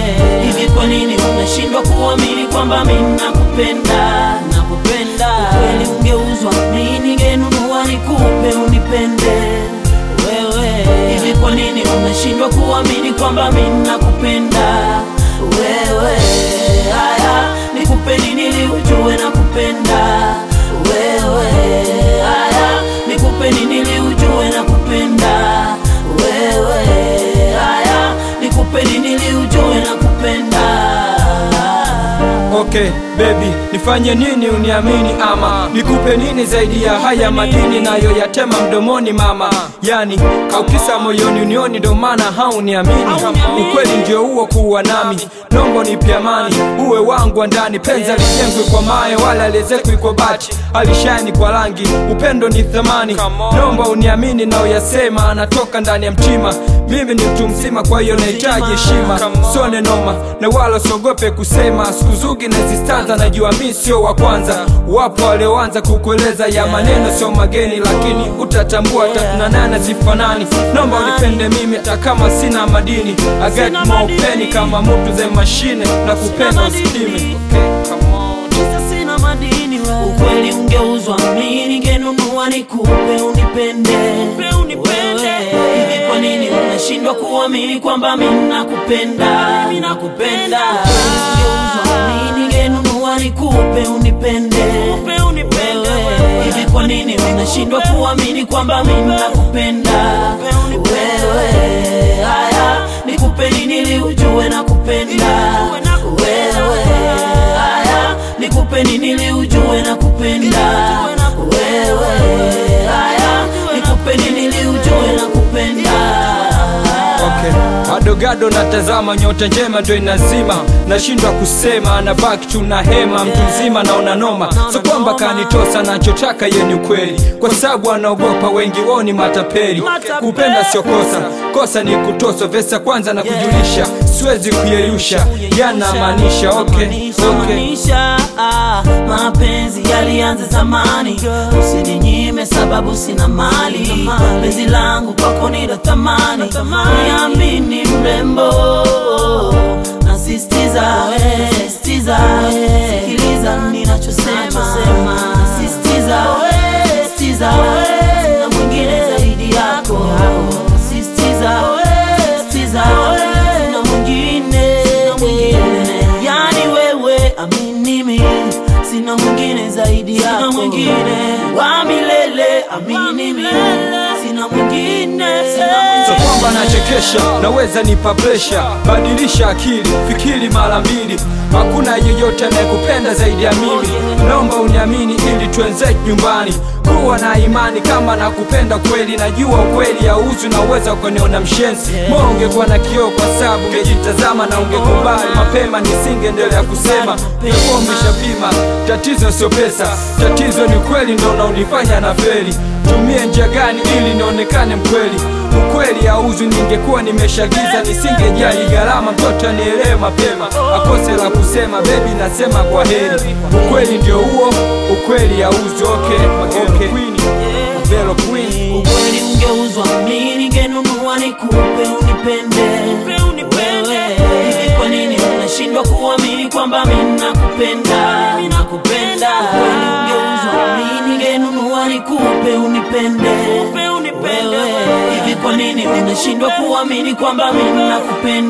hivi kwa nini unashindwa kuamini kwamba mimi nakupenda nakupenda kweli ungeuzwa mimi ningenunua nikupe unipende wewe hivi kwa nini unashindwa kuamini kwamba mimi nakupenda wewe haya nikupe nini ili ujue nakupenda wewe haya nikupe nini ili ujue nakupenda wewe haya nikupe nini ili ujue nakupenda Okay baby, nifanye nini uniamini ama nikupe nini zaidi ya haya madini nayo yatema mdomoni mama? Yani kaukisa moyoni unioni, ndo maana hauniamini. Ukweli ndio huo kuwa nami, nombo nipe amani, uwe wangu wa ndani. Penzi alijengwi kwa mawe wala liezekwi kwa bati, alishani kwa rangi, upendo ni thamani. Nomba uniamini na uyasema, anatoka ndani ya mtima. Mimi ni mtu mzima, kwa hiyo nahitaji heshima, sone noma na wala sogope kusema. Siku zugi na zistanza, najua mi sio wa kwanza. Wapo walioanza kukueleza ya maneno sio mageni, lakini utatambua tatunanana zifanani. Nomba unipende mimi hata kama sina madini. I get more penny kama mtu ze mashine na kupenda usipime. Okay, come on. Kisa sina madini we. Ukweli ungeuzwa mimi ningenunua nikupe unipende Wewe, hivi kwa nini unashindwa kuamini kwamba mimi nakupenda mimi nakupenda Ukweli ungeuzwa mimi ningenunua nikupe unipende Wewe, hivi kwa nini unashindwa kuamini kwamba mimi nakupenda wewe haya nikupe nini ili ujue nakupenda wewe haya nikupe nini ili ujue nakupenda wewe haya nikupe nini ili ujue nakupenda Okay. Adogado natazama nyota njema ndo inazima, nashindwa kusema, nabaki tu na hema, mtu mzima naona noma, so kwamba kanitosa, nachotaka ye ni ukweli, kwa sababu anaogopa wengi wao ni matapeli. Kupenda sio kosa, kosa ni kutoswa. Vesa kwanza na kujulisha, siwezi kuyeyusha, yanamaanisha okay, okay. Maanisha, ah, mapenzi yalianza zamani, usininyime sababu sina mali. Penzi langu kwako ni la thamani, niamini mrembo, nasisitiza we, sisitiza we, sikiliza ninachosema, nasisitiza we, sisitiza we, sina mwingine zaidi yako, nasisitiza we, sisitiza we, sina mwingine, sina mwingine, yani wewe amini mimi, sina mwingine zaidi yako, sina mwingine wa milele, amini mimi, sina mwingine, sina So mwingine. kwamba nachekesha, naweza nipa presha, badilisha akili, fikiri mara mbili. Hakuna yeyote anayekupenda zaidi ya mimi, naomba uniamini ili tuenze nyumbani. Kuwa na imani kama nakupenda kweli, najua ukweli hauuzwi na uweza ukaniona mshenzi. Moyo ungekuwa na kioo kwa sababu ungejitazama na ungekubali mapema, nisingeendelea kusema ungekuwa umeshapima. Tatizo sio pesa, tatizo ni kweli, ndo unaonifanya na feli. Tumie njia gani ili nionekane mkweli? Ukweli hauzwi, ningekuwa nimeshagiza, nisingejali gharama, mtoto anielewe mapema, akose la kusema, bebi nasema kwa heri. Ukweli ndio huo, ukweli hauzwi. Okay, okay. Queen, Vero Queen. ukweli ungeuzwa mimi ningenunua nikupe unipende wewe hivi kwa nini unashindwa kuamini kwamba mimi nakupenda nakupenda ukweli ungeuzwa mimi ningenunua nikupe unipende wewe hivi kwa nini unashindwa kuamini kwamba mimi nakupenda